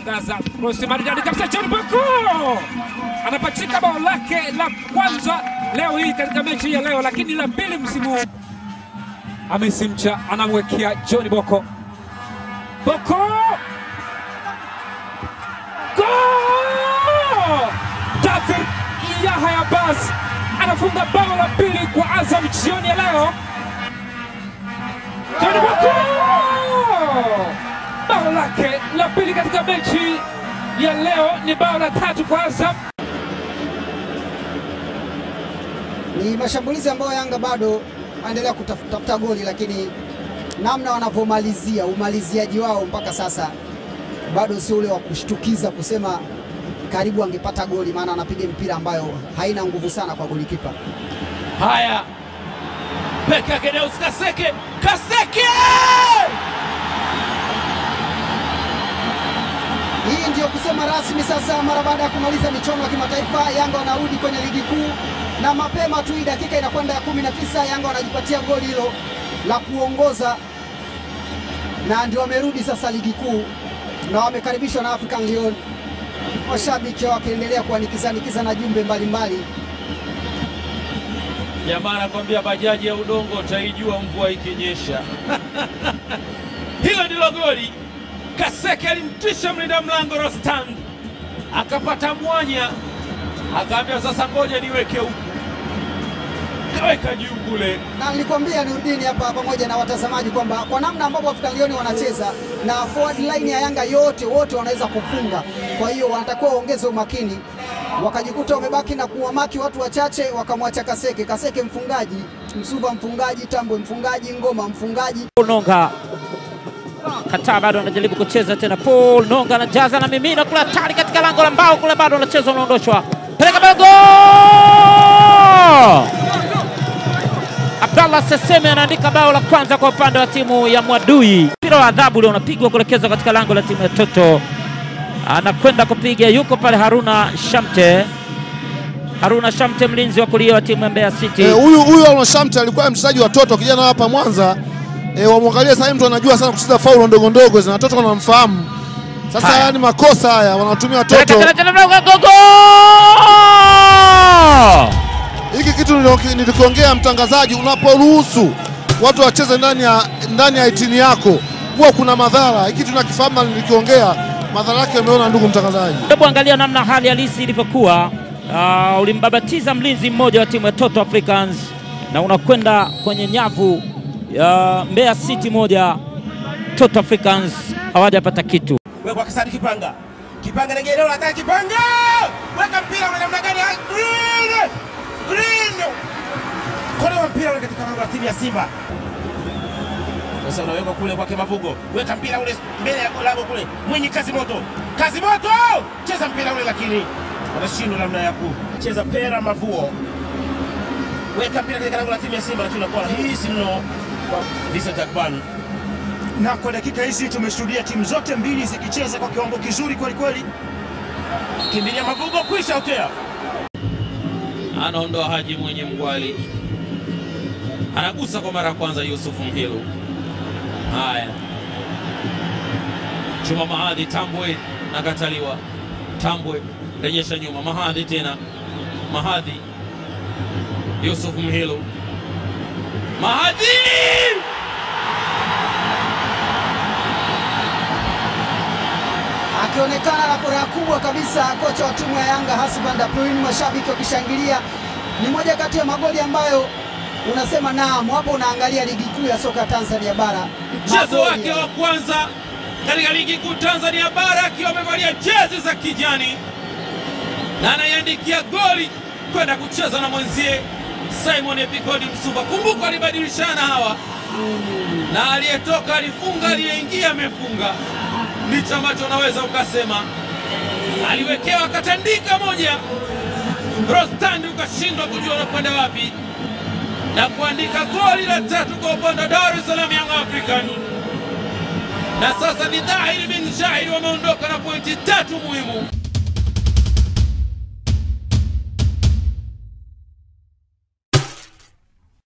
kushangaza. Krosi maridadi kabisa, John Boko anapachika bao lake la kwanza leo hii katika mechi ya leo, lakini la pili msimu huu. Hamisi Mcha anamwekea John Boko, Boko Goal! David Yahya Bas anafunga bao la pili kwa Azam jioni ya leo. John Boko bao lake la pili katika mechi ya leo ni bao la tatu kwa Azam. Ni mashambulizi ambayo Yanga bado wanaendelea kutafuta goli, lakini namna wanavyomalizia umaliziaji wao mpaka sasa bado sio ule wa kushtukiza kusema karibu angepata goli, maana anapiga mpira ambayo haina nguvu sana kwa golikipa. Haya, Peka Gedeus Kaseke, Kaseke! Hii ndiyo kusema rasmi sasa, mara baada ya kumaliza michuano ya kimataifa, Yanga wanarudi kwenye ligi kuu, na mapema tu hii dakika inakwenda ya kumi na tisa Yanga wanajipatia goli hilo la kuongoza, na ndio wamerudi sasa ligi kuu na wamekaribishwa na African Lyon, washabiki wakiendelea kuanikizanikiza na jumbe mbalimbali. Jamaa anakwambia bajaji ya udongo utaijua mvua ikinyesha. Hilo ndilo goli. Kaseke alimtisha mlinda mlango Rostand, akapata mwanya, akaambia sasa, ngoja niweke huku, kaweka juu kule. na nilikwambia Nurdini hapa pamoja na watazamaji kwamba kwa namna ambavyo African Lyon wanacheza na forward line ya Yanga yote wote wanaweza kufunga, kwa hiyo wanatakiwa waongeze umakini. Wakajikuta wamebaki na kuwamaki watu wachache, wakamwacha Kaseke. Kaseke mfungaji, Msuva mfungaji, Tambwe mfungaji, Ngoma mfungaji. Paul Nonga kataa, bado anajaribu kucheza tena. Paul Nonga anajaza na mimina kule, hatari katika lango la mbao kule, bado anacheza, unaondoshwa, peleka mbele, gol! Abdallah Seseme anaandika bao la kwanza kwa upande wa timu ya Mwadui. Mpira wa adhabu ule unapigwa kuelekezwa katika lango la timu ya Toto, anakwenda kupiga, yuko pale Haruna Shamte. Haruna Shamte, mlinzi wa kulia wa timu ya Mbeya City. Eh, Huyu huyu Arnold Shamte alikuwa mchezaji wa Toto kijana hapa Mwanza. E, wamwangalie sasa, hivi mtu anajua sana kucheza faulo ndogo ndogo na Toto wanamfahamu. Sasa Haya. haya ni makosa haya wanatumia Peleka Toto. tena tena mlango, gogo! Hiki kitu nilio- nilikiongea mtangazaji, unaporuhusu watu wacheze ndani ya ndani ya itini yako huwa kuna madhara. Hiki tunakifahamu, na nilikiongea madhara yake, umeona ndugu mtangazaji. Hebu angalia namna hali halisi ilivyokuwa. Uh, ulimbabatiza mlinzi mmoja wa timu ya Toto Africans na unakwenda kwenye nyavu ya Mbeya City moja. Toto Africans hawajapata kitu. wekwa Kasani Kipanga, Kipanga naingia eneo la hatari, Kipanga weka mpira ule namna gani? Ah, Green Green kolewa mpira ule katika lango la timu ya Simba. Sasa unawekwa kule kwake Mavugo, weka mpira ule mbele ya lango kule, Mwinyi kazi moto, kazi moto, cheza mpira ule, lakini wanashindwa namna ya kucheza. Pera Mavuo weka mpira katika lango la timu ya Simba, lakini unakuwa rahisi mno kwa Vincent Akban. na kwa dakika hizi tumeshuhudia timu zote mbili zikicheza kwa kiwango kizuri kweli kweli. Kimbilia Mavugo, kwisha utea Anaondoa Haji mwenye mgwali, anagusa kwa mara ya kwanza Yusufu Mhilu. Haya, Chuma Mahadhi, Tambwe nakataliwa. Tambwe rejesha nyuma, Mahadhi tena, Mahadhi, Yusuf Mhilu, Mahadhi akionekana na furaha kubwa kabisa kocha wa timu ya Yanga Hassan Daprin, mashabiki wakishangilia. Ni moja kati ya magoli ambayo unasema naam, hapo unaangalia ligi kuu ya soka Tanzania bara. mchezo Magoli wake ya- wa kwanza katika ligi kuu Tanzania bara akiwa amevalia jezi za kijani na anaiandikia goli kwenda kucheza na mwenzie Simon Epigodi Msuva. Kumbuka alibadilishana hawa, na aliyetoka alifunga, aliyeingia amefunga. Ndicho ambacho unaweza ukasema. Aliwekewa katandika moja, Rostandi ukashindwa kujua unakwenda wapi na kuandika goli la tatu kwa upande wa Dar es Salaam Young African, na sasa ni dhahiri bin shahiri wameondoka na pointi tatu muhimu.